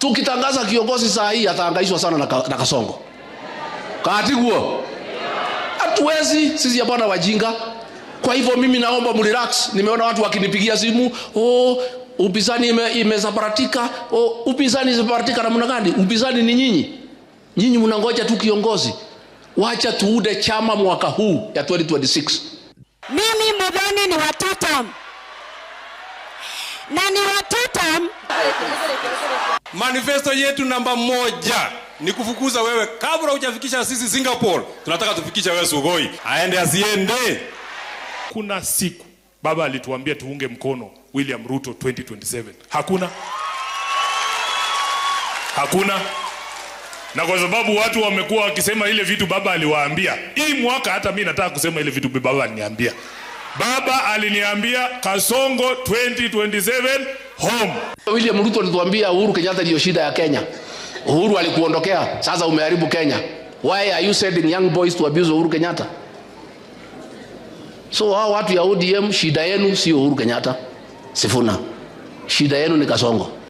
tukitangaza kiongozi saa hii ataangaishwa sana na, ka, na kasongo katiguo hatuwezi sisi hapana wajinga kwa hivyo mimi naomba mrelax nimeona watu wakinipigia simu oh, upinzani imesambaratika ime oh, upinzani imesambaratika namna gani upinzani ni nyinyi nyinyi mnangoja tu kiongozi wacha tuude chama mwaka huu ya 2026 mimi mudhoni ni watutam na ni watutam manifesto yetu namba moja ni kufukuza wewe kabla hujafikisha sisi singapore tunataka tufikishe wewe sugoi aende asiende kuna siku baba alituambia tuunge mkono william ruto 2027 hakuna hakuna na kwa sababu watu wamekuwa wakisema ile vitu baba aliwaambia hii mwaka hata mi nataka kusema ile vitu baba aliniambia baba aliniambia kasongo 2027 home william ruto alituambia uhuru kenyatta ndiyo shida ya kenya uhuru alikuondokea sasa umeharibu kenya why are you sending young boys to abuse uhuru kenyatta so hao watu ya odm shida yenu sio uhuru kenyatta sifuna shida yenu ni kasongo